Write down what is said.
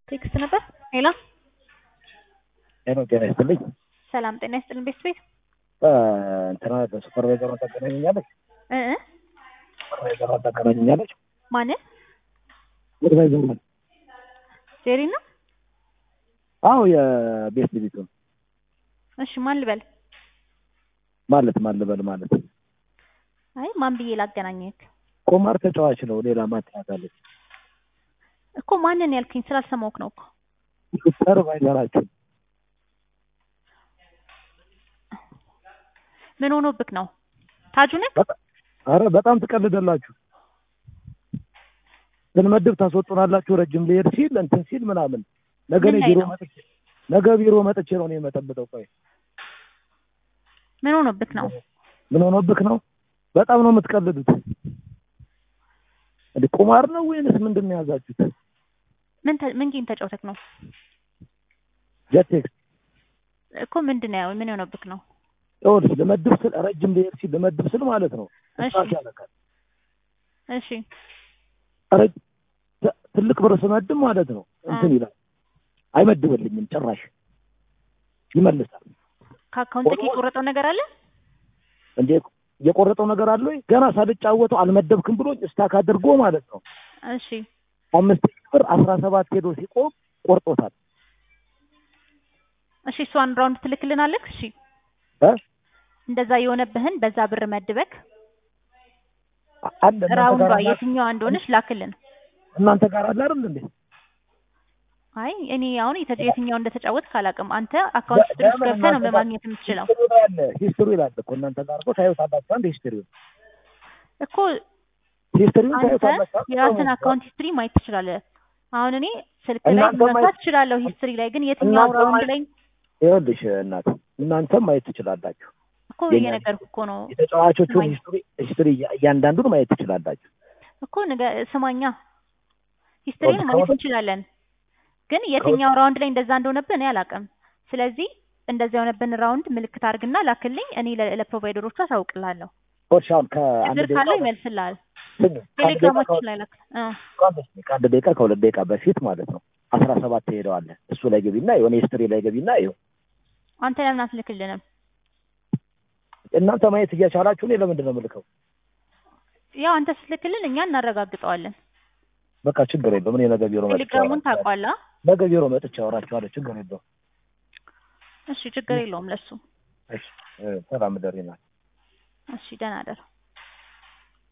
ቴክስት ነበር። ሄሎ ሄሎ፣ ጤና ይስጥልኝ። ሰላም ጤና ይስጥልን። ቤት ቤት እንትና ሱፐርቫይዘሯ ታገናኘኛለች? እ እ ሱፐርቫይዘሯ ታገናኘኛለች? ማንን? ሱፐርቫይዘሩ ጄሪ ነው። አዎ፣ የቤት ቤቱ እሺ ማን ልበል? ማለት ማን ልበል ማለት አይ ማን ብዬ ላገናኘክ ቁማር ተጫዋች ነው። ሌላ ማትያታለች እኮ ማንን ያልከኝ ስላልሰማሁህ ነው እኮ። ሱፐርቫይዘራችሁ ምን ሆኖብክ ነው? ታጁ ነህ? አረ በጣም ትቀልዳላችሁ። ስንመድብ ታስወጡናላችሁ። ረጅም ሊሄድ ሲል እንትን ሲል ምናምን ነገ ምን እኔ ላይ ቢሮ ነው? መጥቼ ነገ ቢሮ መጥቼ ነው እኔ የመጠብጠው። ቆይ ምን ሆኖብክ ነው? ምን ሆኖብክ ነው? በጣም ነው የምትቀልዱት። እንደ ቁማር ነው ወይንስ ምንድን ነው የያዛችሁት? ምን ተ- ምን ጌም ተጫውተክ ነው ጀቴክስ እኮ? ምንድን ነው ምን ሆኖብክ ነው? ይኸውልሽ ልመድብ ስል ረጅም ሊሄድ ሲል ልመድብ ስል ማለት ነው እሺ እሳት ያለካል። እሺ ረ- ት- ትልቅ ብር ስመድብ ማለት ነው እንትን ይላል። አይመድብልኝም ጭራሽ ይመልሳል። ከአካውንት የቆረጠው ነገር አለ? እንዴ የቆረጠው ነገር አለ ወይ? ገና ሳልጫወተው አልመደብክም ብሎኝ እስታክ አድርጎ ማለት ነው እሺ አምስት ሺህ ብር አስራ ሰባት ሄዶ ሲቆም ቆርጦታል። እሺ እሷን ራውንድ ትልክልናለክ? እሺ እ? እንደዛ የሆነብህን በዛ ብር መድበክ አ- አለ እናንተ ራውንዷ ጋር አለ የትኛዋ እንደሆነች ላክልን። እናንተ ጋር አለ አይደል እንዴ? አይ እኔ አሁን የተ- የትኛው እንደተጫወትክ አላውቅም። አንተ አካውንት ስትሪ ውስጥ ለምን ገብተህ ነው እናንተ ጋር ለማግኘት የምትችለው ሂስትሪው ላይ አለ ሂስትሪው ይላል እኮ እናንተ ጋር እኮ ታዩታላችሁ። አንድ ሂስትሪው እኮ ሂስትሪውን አንተ ታዩታላችሁ። የራስን አካውንት ሂስትሪ ማየት ትችላለህ። አሁን እኔ ስልክ ላይ እናንተ መግባት ማየት- እችላለሁ ሂስትሪ ላይ ግን የትኛው እናንተ ራውንድ ማየት- ላይ ይኸውልሽ እናት እናንተም ማየት ትችላላችሁ። እኮ የኛ እየነገርኩህ እኮ ነው የተጫዋቾቹን ስማኝ። ሂስትሪ ሂስትሪ እያ- እያንዳንዱን ማየት ትችላላችሁ። እኮ ነገ ስማኛ ሂስትሪን ከሁለት- ማየት እንችላለን ግን የትኛው ራውንድ ላይ እንደዛ እንደሆነብህ እኔ አላውቅም። ስለዚህ እንደዛ የሆነብን ራውንድ ምልክት አድርግና ላክልኝ። እኔ ለ- ለፕሮቫይደሮቹ አሳውቅልሃለሁ። እሺ አሁን ከአንድ ችግር ደቂቃ ካለው ይመልስልሃል። ስሚ፣ ከአንድ ደቂቃ ቴሌግራማችን ላይ ላክ እ ከሁለት ከአንድ ደቂቃ ከሁለት ደቂቃ በፊት ማለት ነው አስራ ሰባት ትሄደዋለ እሱ ላይ ገቢና የሆነ ሂስትሪ ላይ ገቢና ይኸው አንተ ለምን አትልክልንም? እናንተ ማየት እያቻላችሁ እኔ ለምንድን ነው የምልከው? ያው አንተ ስትልክልን እኛ እናረጋግጠዋለን። በቃ ችግር የለውም። እኔ ነገ ቢሮ መጥቼ ቴሌግራሙን አወራቸዋለሁ። ታውቋላ? ነገ ቢሮ መጥቼ አወራቸዋለሁ። ችግር የለውም። እሺ ችግር የለውም ለሱ። እሺ እ፣ ሰላም ደሪና እሺ ደህና ደር